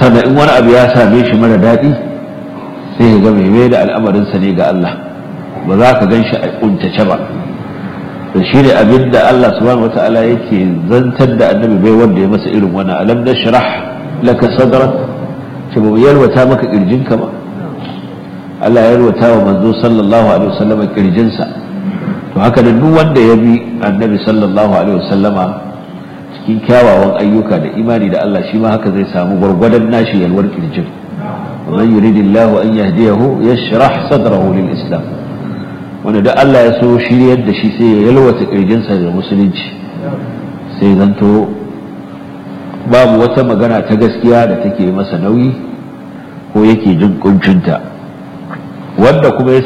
sannan in wani abu ya same shi mara daɗi sai ya ga mai mai da al'amarinsa ne ga Allah ba za ka gan shi a kuntace ba da shi ne abin da Allah subhanahu wata'ala yake zantar da annabi bai wanda ya masa irin wani alam na shirah laka sadrak ce ba yalwata maka kirjinka ba Allah ya yalwata wa manzo sallallahu alaihi wasallam kirjinsa to haka da duk wanda ya bi annabi sallallahu alaihi wasallama cikin kyawawan ayyuka da imani da Allah shi ma haka zai samu gwargwadon nashi yalwar kirjin ومن يريد الله أن يهديه يشرح صدره للإسلام wanda da Allah ya so shiryar da shi sai ya yalwata kirjinsa da musulunci sai zanto babu wata magana ta gaskiya da take masa nauyi ko yake jin kuncinta wanda kuma ya